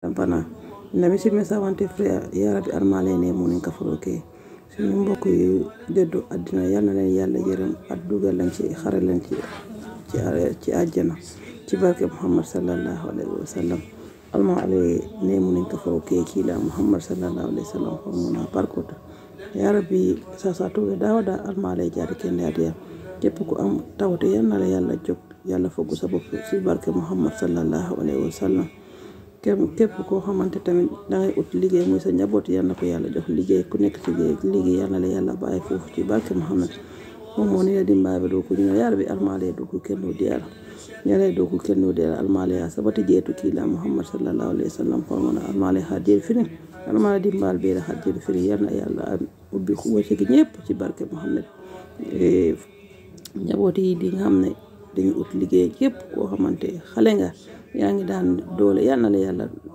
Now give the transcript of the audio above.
bana na misilme sawante frère ya rabbi armale ne munin kafaro ke suñu mbokk yu dëddu àddina yal na leen yàlla yërëm at dugal leen ci xare leen ci ci ci àjjana ci barke muhammad sallallahu alayhi wa sallam almale ne munin kafaro ke kila muhammad sallallahu alayhi wa sallam hormona parkota ya rabbi sasatuɓe dawada almale jaade kende adiya képp ku am tawte yal na la yàlla jóg yàlla foggu sa bopp ci barke muhammad sallallahu alayhi wa sallam képp koo xamante tamit dangay ut liggéey muy sa njaboot yal na ko yàlla jox liggéey ku nekk ci liggéey yal na la yàlla bàyyi foofu ci barke muhammad moom moo ni la dimbaɓe ɗo ko ñino yaara ɓe almale ɗo ko kenno diyala ñalay ɗo ko kenno diyala almale ha sabati jeetu kiila muhammad sallallahu alayhi wa sallam hormona almale ha jeeri finin almale dimbal beela ha jeeri finin yal na yàlla ubbi wacigi ñëpp ci barke muhammad njaboot yi di nga xam ne dañu ut liggéey képp koo xamante xale nga yaa ngi daan doole yal na la yàlla